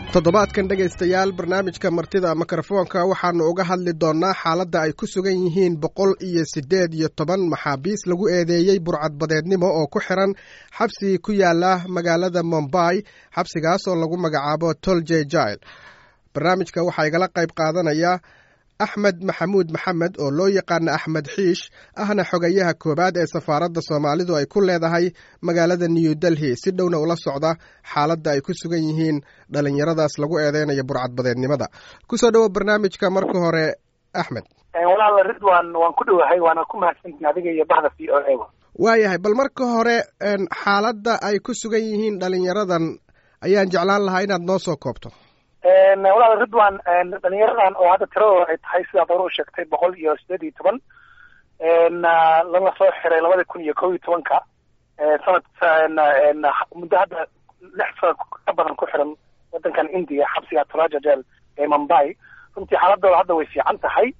toddobaadkan dhegaystayaal barnaamijka martida mikrofoonka waxaannu uga hadli doonnaa xaaladda ay ku sugan yihiin boqol iyo siddeed iyo toban maxaabiis lagu eedeeyey burcadbadeednimo oo ku xiran xabsi ku yaala magaalada mombay xabsigaas oo lagu magacaabo tolje jail barnaamijka waxaa igala qayb qaadanaya axmed maxamuud maxamed oo loo yaqaana axmed xiish ahna xogayaha koowaad ee safaaradda soomaalidu ay ku leedahay magaalada new delhi si dhowna ula socda xaaladda ay ku sugan yihiin dhalinyaradaas lagu eedeynayo burcadbadeednimada kusoo dhowo barnaamijka marka hore axmed walaala ridwan waan ku dhowahay waana ku mahadsantiin adiga iyo bahda v o a waayahay bal marka hore xaaladda ay ku sugan yihiin dhalinyaradan ayaan jeclaan lahaa inaad noo soo koobto walaal ridwan dhalinyaradan oo hadda tiradooda ay tahay sidaad hore u sheegtay boqol iyo sideed iyo toban lana soo xiray labada kun iyo kob iyo tobanka sanad muddo hadda lix sanad ka badan ku xiran wadankan india xabsiga tolaja jel ee mumbai runtii xaaladooda hadda way fiican tahay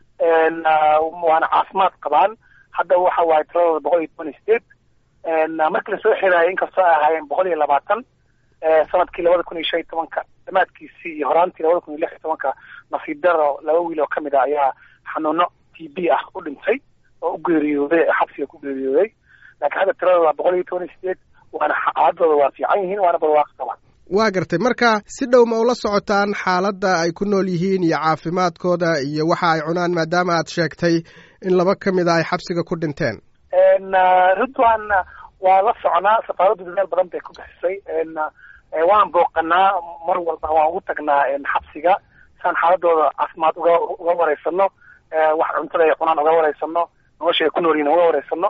waana caafimaad qabaan hadda waxa waaye tiradooda boqol iyo toban iyo sideed markii lasoo xiraayo inkastoo ay ahaayeen boqol iyo labaatan sanadkii labada kun iyo shan iyo tobanka dhamaadkiisii iyo horaantii labada kun iyo lix iyo tobanka nasiib daro laba wiil oo kamid a ayaa xanuuno t b ah u dhintay oo u geeriyooday xabsiga ku geeriyooday laakiin hadda tiradooda boqol iyo toban iyo sideed waana xaaladooda waa fiican yihiin waana barwaaqo qabaan waa gartay marka si dhow ma ula socotaan xaaladda ay ku nool yihiin iyo caafimaadkooda iyo waxa ay cunaan maadaama aad sheegtay in laba ka mid a ay xabsiga ku dhinteen ridwan waa la soconaa safaaraddu dadaal badan bay ku bixisay waan booqanaa mar walba waan ugu tagnaa xabsiga saan xaaladooda caafimaad uga uga wareysano wax cuntada ay cunaan uga wareysano nolosha ay ku nool yihin uga wareysano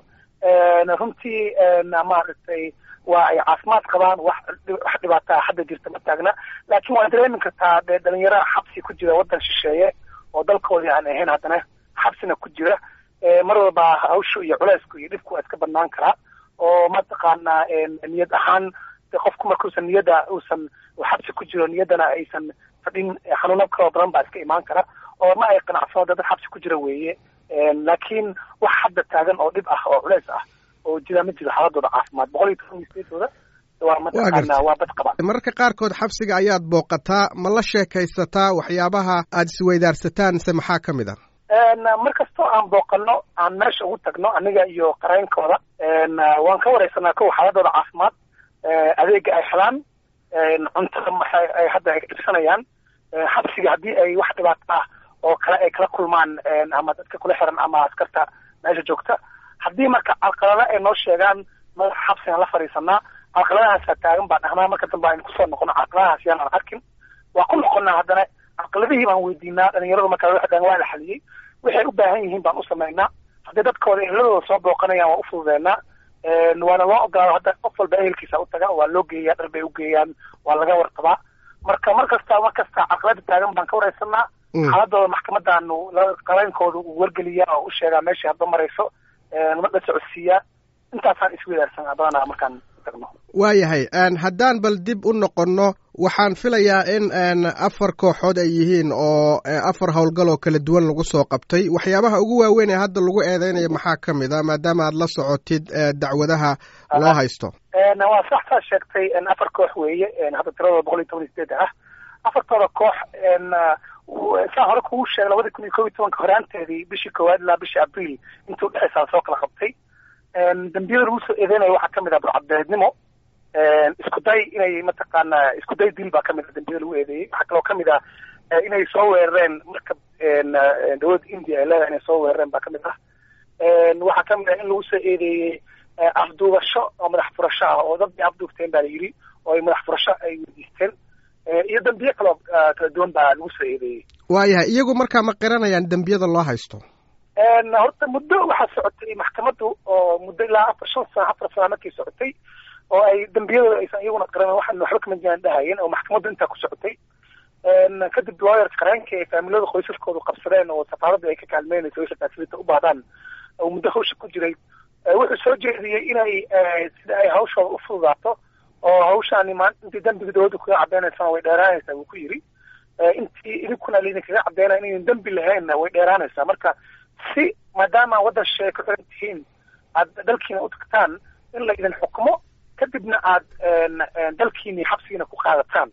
runtii maaragtay waa ay caafimaad qabaan wax wax dhibaataa hadda jirta ma taagna laakiin waa dareemi kartaa dee dhalinyaro xabsi ku jira waddan shisheeye oo dalkoodii aan ahayn haddana xabsina ku jira mar walba hawshu iyo culeysku iyo dhibku waa iska badnaan karaa oo mataqaanaa niyad ahaan qofku markuusan niyadda uusan xabsi ku jiro niyaddana aysan fadhin xanuuno kaloo badan baa iska imaan kara oo ma ay qanacsano dad xabsi ku jira weeye laakiin wax hadda taagan oo dhib ah oo culeys ah oo jira ma jiro xaaladooda caafimaad boqol iyo toban sideedooda waa mataqaanaa waa bad qabaan mararka qaarkood xabsiga ayaad booqataa ma la sheekaysataa waxyaabaha aada isweydaarsataan se maxaa ka mid a mar kastoo aan booqano aan meesha ugu tagno aniga iyo qareynkooda waan ka wareysanaa kow xaaladooda caafimaad adeega ay helaan cuntada maxay ay hadda ay dhibsanayaan xabsiga haddii ay wax dhibaato ah oo kale ay kala kulmaan ama dadka kula xiran ama askarta meesha joogta haddii marka calqalada ay noo sheegaan madaxa xabsigaan la fadhiisanaa calqaladahaasaa taagan baan dhahnaa marka dambe aynu kusoo noqono calqaladahaas yaanaan arkin waa ku noqonaa haddana calqaladihii baan weydiinaa dhalinyaradu marka waxdaan waa la xaliyey waxay u baahan yihiin baan u samaynaa haddii dadkooda ehladooda soo booqanayaan waa u fududeenaa waana loo ogolaado hadda qof walba ehelkiisa u taga waa loo geeyaa dhar bay u geeyaan waa laga warqabaa marka mar kasta mar kasta caqlada taagan baan ka wareysanaa xaaladooda maxkamadaanu qareynkooda uu wargeliyaa oo u sheegaa meeshai hadba marayso la socodsiiyaa intaasaan isweydaarsanaa badanaa markaan tagno waayahay haddaan bal dib u noqonno waxaan filayaa in afar kooxood ay yihiin oo afar howlgal oo kala duwan lagu soo qabtay waxyaabaha ugu waaweyn ee hadda lagu eedeynayo maxaa ka mid a maadaama aad la socotid dacwadaha loo haysto waa sax saa sheegtay afar koox weeye hadda tiradooda boqol iyo toban iyo sideed ah afartooda koox saa hore kugu sheegay labada kun iyo kob iyo tobanka horaanteedii bishii koowaad ilaa bishii abriil intuu dhexaysaa soo kala qabtay dambiyada lagu soo eedeynayo waxaa kamid ah burcadbeednimo isku day inay mataqaanaa isku day dil baa kamid ah dambiyada lagu eedeeyey waxaa kaloo kamid ah inay soo weerareen marka dowladda india ay leedahay inay soo weerareen baa kamid ah waxaa kamid ah in lagu soo eedeeyey afduubasho oo madax furasho ah oo dad bay afduubteen baa la yidhi oo ay madax furasho ay weydiisteen iyo dambiye kaloo kala duwan baa lagu soo eedeeyey waayahay iyagu markaa ma qiranayaan dembiyada loo haysto horta muddo waxaa socotay maxkamaddu oo muddo ilaa afar shan sano afar sana markay socotay oo ay dambiyadooda aysan iyaguna qaran waxaan waxba kama jiraan dhahayeen oo maxkamaddu intaa ku socotay kadib lawyerka qareenka ee faamilada qoysaskoodu qabsadeen oo safaaradda ay ka kaalmeynayso wixii facility u baahdaan oo muddo hawsha ku jiray wuxuu soo jeediyey inay sida ay hawshooda u fududaato oo hawshaani maan intii dambiga dowladda kaga cadeynaysana way dheeraanaysaa wuu ku yidhi intii idinkuna laydinkaga cadeynaya inaydan dembi lahaynna way dheeraanaysaa marka si maadaama waddan shisheeye ku xiran tihiin aad dalkiina u tagtaan in laydin xukumo kadibna aad dalkiini xabsigiina ku qaadataan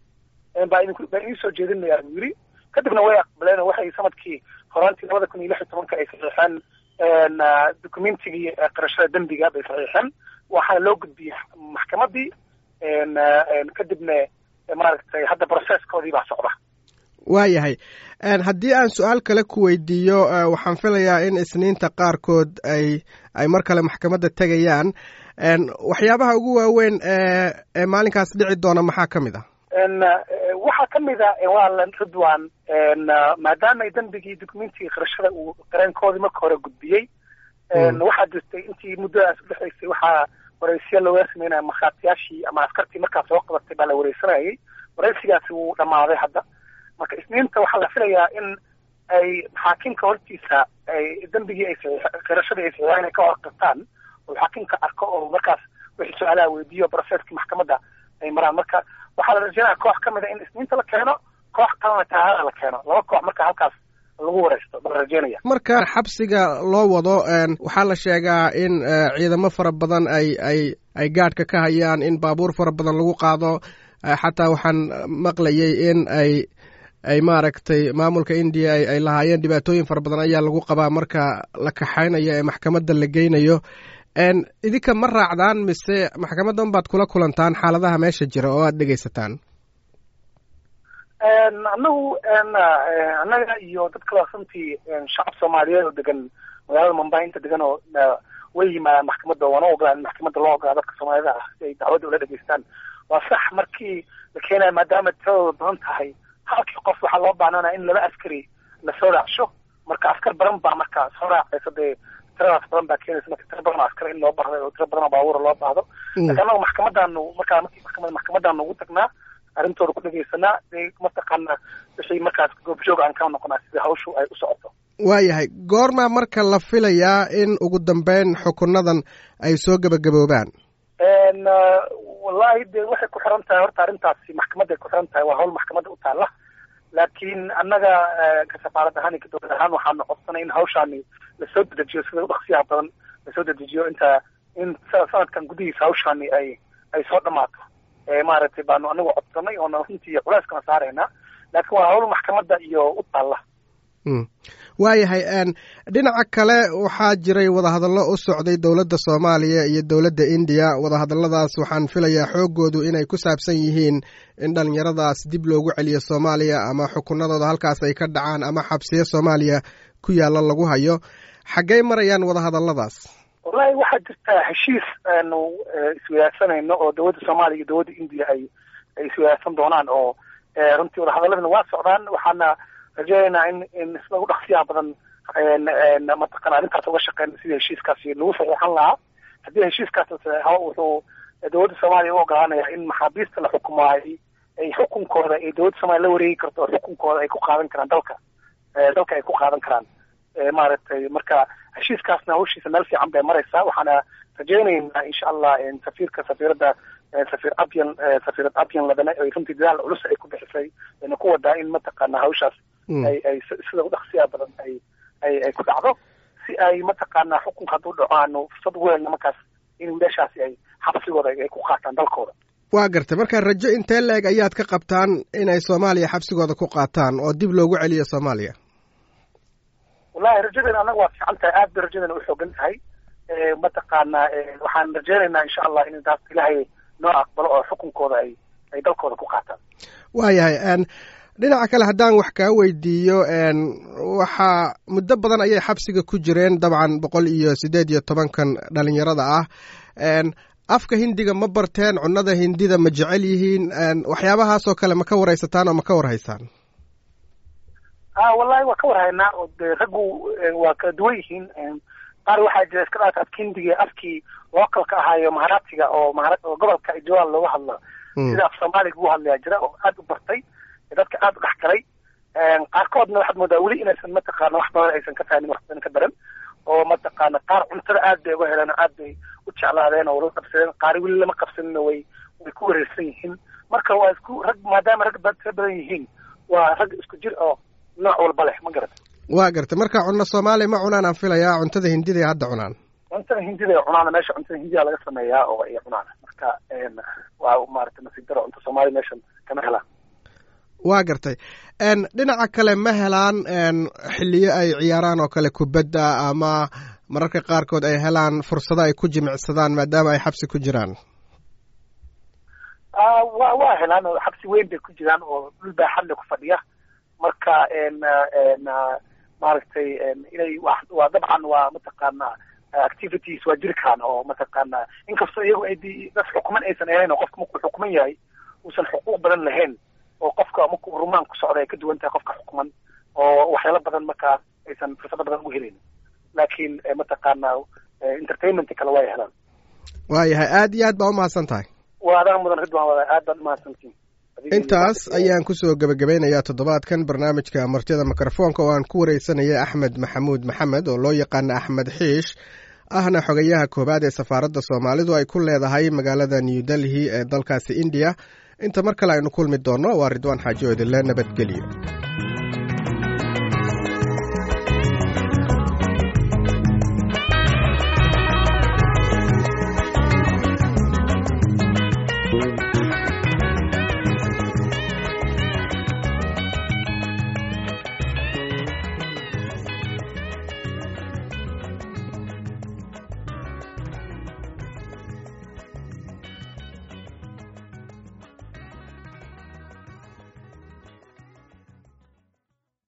baa idinku baa idiin soo jeedinayaa buu yidhi kadibna way aqbaleen oo waxay sanadkii horaantii labada kun iyo lix iyo tobanka ay saxiixeen documentigii qarashada dembiga bay saxiixeen waxaana loo gudbiyey maxkamadii kadibna maaragtay hadda processkoodii baa socda waayahay haddii aan su-aal kale ku weydiiyo waxaan filayaa in isniinta qaarkood ay ay mar kale maxkamadda tegayaan waxyaabaha ugu waaweyn ee maalinkaas dhici doona maxaa ka mid ah waxaa ka mid a waalan ridwan maadaama dembigii documentigii qarashada uu qareenkoodii marka hore gudbiyey waxaa jirtay intii muddadaas udhexaysay waxaa waraysiya looga sameynaya markhaatiyaashii ama askartii markaas soo qabatay baa la wareysanayay waraysigaasi wuu dhammaaday hadda marka isniinta waxaa la filayaa in ay xaakimka hortiisa ay dembigii ay qirashadii ay saxiixeen ay ka horqirtaan oo xaakimka arko oo markaas wixii su-aalaha weydiiyo processkii maxkamadda ay maraan marka waxaa la rajeynaya koox ka mid a in isniinta la keeno koox kalena tahaada la keeno laba koox marka halkaas lagu wareysto baa la rajeynaya marka xabsiga loo wado waxaa la sheegaa in ciidamo fara badan ay ay ay gaadhka ka hayaan in baabuur fara badan lagu qaado xataa waxaan maqlayay in ay ay maaragtay maamulka indiya ay lahaayeen dhibaatooyin fara badan ayaa lagu qabaa marka la kaxaynayo ee maxkamadda la geynayo idinka ma raacdaan mise maxkamadda unbaad kula kulantaan xaaladaha meesha jira oo aada dhegaysataan anagu annaga iyo dad kaloo runtii shacab soomaaliyeed oo degan magaalada mumbai inta degan oo way yimaadaan maxkamadda waana ogolaa in maxkamadda loo ogolaa dadka soomaalida ah si ay dacwadda ula dhegaystaan waa sax markii la keenaya maadaama tiradooda badan tahay halkii qof waxaa loo baahnanaya in laba askari lasoo raacsho marka askar badan baa marka soo raacaysa dee tiradaas badan baa keenaysa marka tira badan oo askar in loo baahdo oo tira badan oo baabuura loo baahdo marka annagu maxkamadaanu markaa markii maxkamad maxkamadaanu ugu tagnaa arrintooda ku dhegaysanaa dee mataqaana wixii markaas goobjoog aan ka noqonaa sida hawshu ay u socoto waayahay goormaa marka la filayaa in ugu dambeyn xukunadan ay soo gebagaboobaan wallahi de waxay ku xiran tahay horta arrintaasi maxkamadday ku xiran tahay waa hawl maxkamadda u taalla laakiin annaga ka safaarad ahaan iyo ka dowlad ahaan waxaanu codsanay in hawshaani lasoo dedejiyo sida udhaksiyaha badan lasoo dedejiyo inta in sanadkan gudihiisa hawshaani ay ay soo dhamaato maaragtay baanu anagu codsanay oona runtii culeyskana saaraynaa laakiin waa hawl maxkamadda iyo u taalla waayahay dhinaca kale waxaa jiray wadahadallo u socday dowladda soomaaliya iyo dowladda indiya wadahadalladaas waxaan filayaa xooggoodu inay ku saabsan yihiin in dhallinyaradaas dib loogu celiyo soomaaliya ama xukunadooda halkaas ay ka dhacaan ama xabsiyo soomaaliya ku yaalla lagu hayo xaggey marayaan wadahadalladaas wallahi waxaa jirta heshiis aanu iswadaagsanayno oo dowladda soomaaliya iyo dowladda indiya ay ay iswadaagsan doonaan oo runtii wadahadaladana waa socdaan waxaana rajeynaynaa in in sida ugu dhaqsiyaha badan mataqana arrintaas uga shaqeyna sidii heshiiskaasi lagu saxiixan lahaa haddii heshiiskaas la saxeexo wuxuu dowladda soomaaliya u ogolaanaya in maxaabiista la xukumaayay ay xukunkooda ay dowladda soomaliya la wareegi karto oo xukunkooda ay ku qaadan karaan dalka dalka ay ku qaadan karaan maaragtay marka heshiiskaasna hawshiisa meel fiican bay maraysaa waxaana rajeynaynaa insha allah safiirka safiiradda safiir abyan safiirad abyan ladana ay runtii dadaal culus ay ku bixisay ayna ku wadaa in mataqaana hawshaas ay ay sida udhaqsiyaa badan ay ay ay ku dhacdo si ay mataqaana xukunka hadduu dhaco aanu fursad ugu helna markaas in wiilashaasi ay xabsigooda ay ku qaataan dalkooda waa gartay marka rajo intee la-eg ayaad ka qabtaan inay soomaaliya xabsigooda ku qaataan oo dib loogu celiyo soomaaliya wallahi rajadeena annaga waa fiican tahay aad bay rajadeena u xoogan tahay mataqaana waxaan rajeynaynaa insha allah in taas ilaahay noo aqbalo oo xukunkooda ay ay dalkooda ku qaataan waayahay dhinaca kale haddaan wax kaa weydiiyo waxaa muddo badan ayay xabsiga ku jireen dabcan boqol iyo siddeed iyo tobankan dhalinyarada ah afka hindiga ma barteen cunnada hindida ma jecel yihiin waxyaabahaasoo kale ma ka waraysataan oo ma ka warhaysaan a wallahi waa ka warhaynaa oo de raggu waa kala duwan yihiin qaar waxaa jira iska dhaata afka hindiga afkii localka ahaayo maharatiga oo mahara oo gobolka ijoal looga hadlo sida af soomaaliga ugu hadlayaa jira oo aad u bartay dadka aad u dhex galay qaarkoodna waxaad moodaa weli inaysan mataqaana wax badan aysan ka fahmin wax badan ka baran oo mataqaana qaar cuntada aad bay uga heleen oo aad bay u jeclaadeen oo la qabsadeen qaar weli lama qabsanina way way ku wareersan yihiin marka waa isku rag maadaama rag tira badan yihiin waa rag isku jir oo nooc walba leh ma garata waa gartay marka cunno soomaaliya ma cunaan aan filayaa cuntada hindida ay hadda cunaan cuntada hindida ay cunaan meesha cuntada hindida laga sameeyaa oo ay cunaan marka waa maaragtay nasiib daro cunta soomaaliya meeshan kama helaan waa gartay dhinaca kale ma helaan xiliyo ay ciyaaraan oo kale kubadda ama mararka qaarkood ay helaan fursado ay ku jimicsadaan maadaama ay xabsi ku jiraan wa waa helaan oo xabsi weyn bay ku jiraan oo dhul baaxadle ku fadhiya marka maaragtay inay waa dabcan waa mataqaana activities waa jirkaan oo mataqaana inkastoo iyagu ay dad xukuman aysan ahayn oo qofka markuu xukuman yahay uusan xuquuq badan lahayn oo qofka markuu rumaan ku socda ay ka duwan tahay qofka xukuman oo waxyaalo badan markaa aysan fursado badan ugu helin laakiin mataqaana entertainment kale way helaan waayahay aad iyo aad baa umahadsan tahay waa adaan mudan ridwan wada aad baad umahadsantiin intaas ayaan kusoo gebagabeynayaa toddobaadkan barnaamijka martida mikrofoonka oo aan ku wareysanayay axmed maxamuud maxamed oo loo yaqaana axmed xiish ahna xogayaha koowaad ee safaaradda soomaalidu ay ku leedahay magaalada new delhi ee dalkaasi indiya inta mar kale aynu kulmi doonno waa ridwaan xaaji oo idinle nabadgelyo